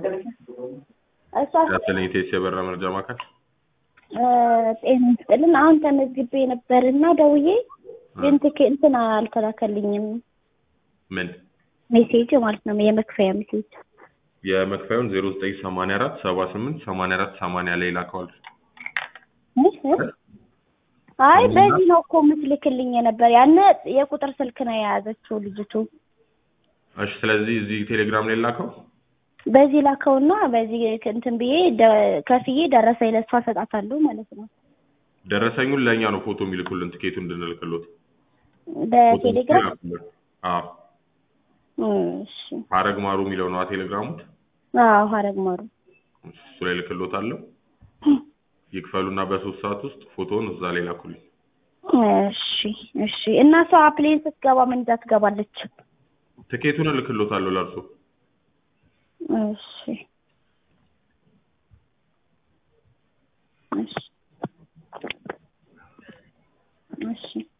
እሷ ያሰለኝ ቴስ የበራ መርጃ ማዕከል እ ጤና ይስጥልን። አሁን ተመዝግቤ ነበርና ደውዬ ግን ትኬ እንትን አልተላከልኝም ምን ሜሴጅ ማለት ነው የመክፈያ ሜሴጅ። የመክፈያውን ዜሮ ዘጠኝ ሰማንያ አራት ሰባ ስምንት ሰማንያ አራት ሰማንያ ላይ ላከዋል። አይ በዚህ ነው እኮ የምትልክልኝ የነበር ያነ የቁጥር ስልክ ነው የያዘችው ልጅቱ። እሺ ስለዚህ እዚህ ቴሌግራም ላይ ላከው። በዚህ ላከውና በዚህ እንትን ብዬ ደ- ከፍዬ ደረሰኝ ለእሷ እሰጣታለሁ ማለት ነው። ደረሰኙን ለእኛ ነው ፎቶ የሚልኩልን ትኬቱ እንድንልክሎት። በቴሌግራም አዎ እሺ። ሀረግ ማሩ የሚለው ነው ቴሌግራሙ። አዎ ሀረግ ማሩ እሱ ላይ ልክሎታለሁ። ይክፈሉና በሶስት ሰዓት ውስጥ ፎቶውን እዛ ላይ ላኩልኝ። እሺ እሺ። እና እሷ ፕሌን ስትገባ ምን ይዛ ትገባለች? ትኬቱን እልክሎታለሁ ለእርሶ። እሺ እሺ እሺ